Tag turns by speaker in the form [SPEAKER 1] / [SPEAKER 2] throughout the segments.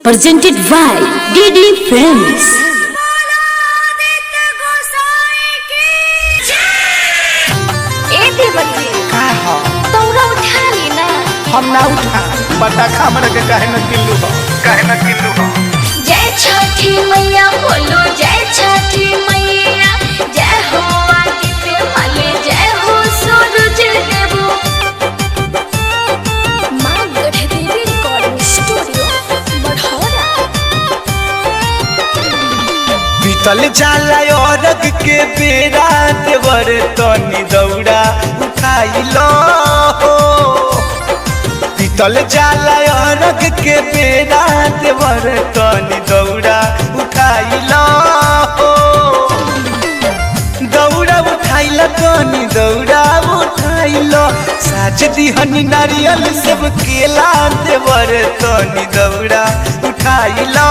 [SPEAKER 1] presented by DD Films.
[SPEAKER 2] ए देवती
[SPEAKER 3] का ह
[SPEAKER 2] तौरा उठा ली ना
[SPEAKER 3] हम ना उठा बटा खामर के काहे न किल्लू हो काहे न किल्लू हो
[SPEAKER 2] जय छठी मैया बोलो जय छठी मैया जय हो आदित्य मले जय हो सूरज देवो माँ गढ़ देवी रिकॉर्डिंग स्टूडियो बढ़ौरा
[SPEAKER 3] बीतल जाला औरग के बेरा देवर तनी दौड़ा उठाइलो बीतल जाला औरग के बेरा देवर तनी दौड़ा उठाइलो दौड़ा उठाइला तनी दौड़ा उठाइलो साज दिहनी नारियल सब केला देवर तनी दौड़ा उठाइलो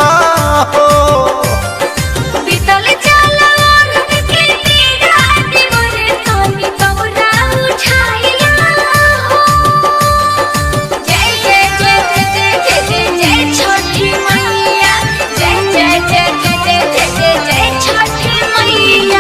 [SPEAKER 2] बीतल जाला औरत के तेरा दिवर तोनी तौरा उठाइला हो जय जय जय जय जय जय जय जय छठी मैया जय जय जय जय जय जय जय जय छठी मैया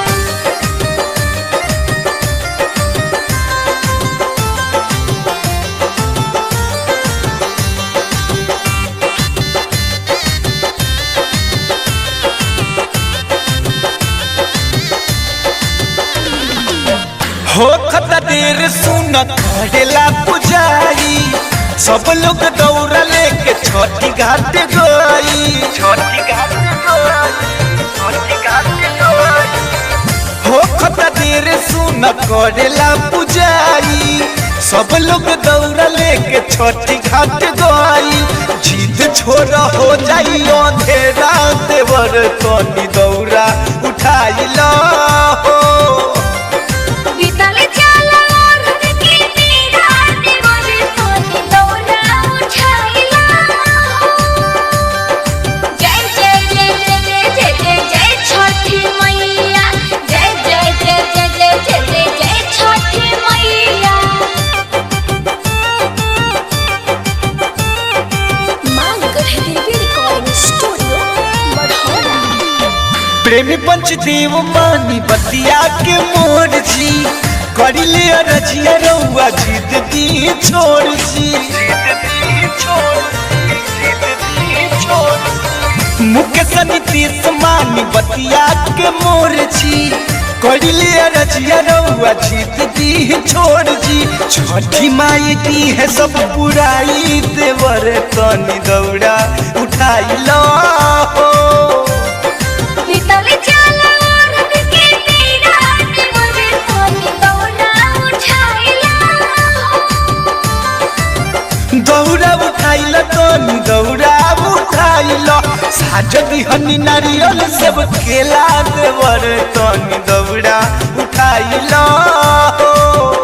[SPEAKER 3] हो खता देर सुन करेला पुजारी सब लोग दौड़ा लेके छठी घाट गई छठी घाट छठी घाट हो खता देर सुन करेला पुजारी सब लोग दौड़ा लेके छठी घाट गई जीत छोड़ हो जाई अंधेरा देवर तनी दौड़ा उठाइला हो
[SPEAKER 2] बीतल जाला औरत के तेरा दिवर तोनी तौरा उठाइला हो जय जय जय जय जय जय जय जय छठी मैया जय जय जय जय जय जय जय जय छठी मैया माँ गढ़ देवी रिकॉर्डिंग स्टूडियो बढ़ौरा
[SPEAKER 3] प्रेमी पंचदेव मानी बतिया के मोर जी करी ले रजिया रउआ जीत दी छोड़ जी मुकेश नीतीश मानी बतिया के मोर जी करी ले रजिया रउआ जीत दी छोड़ जी छठी माई दी है सब पुराई देवर तनी दौड़ा उठाई लो हो
[SPEAKER 2] बीतल जाला औरत के तेरा दिवर तोनी तौरा उठाइला हो
[SPEAKER 3] दौड़ा उठाइल तनी दौड़ा उठाइल साज दिहनी नारियल सब केला देवर तनी दौड़ा उठाइल हो